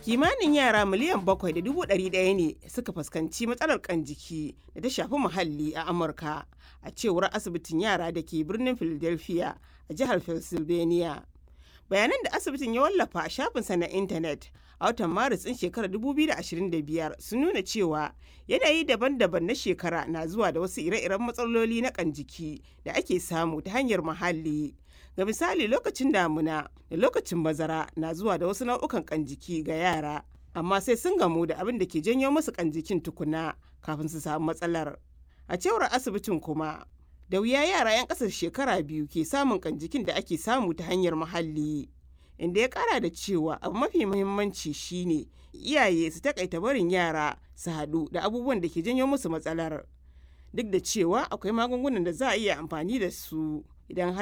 kimanin yara miliyan bakwai da dubu ɗari ɗaya ne suka fuskanci matsalar kan jiki da ta shafi muhalli a amurka a cewar asibitin yara da ke birnin philadelphia a jihar pennsylvania bayanan da asibitin ya wallafa a shafinsa na intanet a watan maris ɗin shekarar 2025 sun nuna cewa yanayi daban-daban na shekara na zuwa da wasu ire-iren matsaloli na kan jiki da ake samu ta hanyar muhalli ga misali lokacin damuna da lokacin bazara na zuwa da wasu nau'ukan kan jiki ga yara amma sai sun gamu da abin da ke janyo musu kan jikin tukuna kafin su samu matsalar a cewar asibitin kuma da wuya yara 'yan ƙasar shekara biyu ke samun kan jikin da ake samu ta hanyar muhalli inda ya kara da cewa abu mafi muhimmanci shine iyaye su takaita barin yara su haɗu da abubuwan da ke janyo musu matsalar duk da cewa akwai magungunan da za a iya amfani da su idan har